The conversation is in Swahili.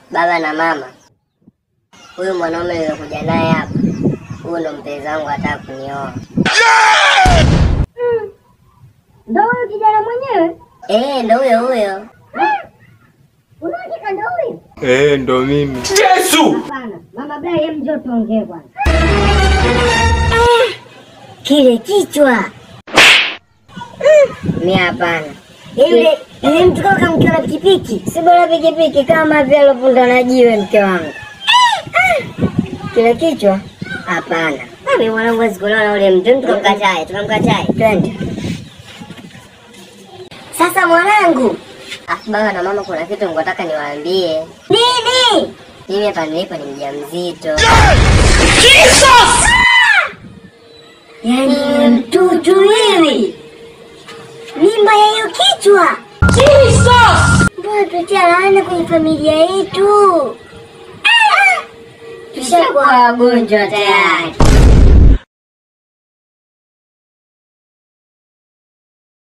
baba na mama, huyu mwanaume niliokuja naye hapa, huyu ndo mpenzi wangu, hataka kunioa. Ndo huyo kijana mwenyewe? Eh, ndo huyo huyo. Unahakika ndo huyo? Eh, ndo mimi. Hapana. Mama Brai, hem njoo tuongee kwanza. Kile kichwa mi hapana. Yule yule mtu kama kamkiwa na pikipiki, si bora pikipiki kama vile alopunda na jiwe mke wangu. Kile kichwa hapana. Mimi mwanangu hawezi kuolewa na ule mtu, tukamkatae, tukamkatae, twende. Sasa mwanangu, afu baba na mama, kuna kitu ngotaka niwaambie. Nini? Mimi hapa nilipo ni mjamzito. Yaani wewe mtutu wewe, mimba ya hiyo kichwa. Mbona tutia laana kwenye familia yetu? Tushakuwa wagonjwa tayari.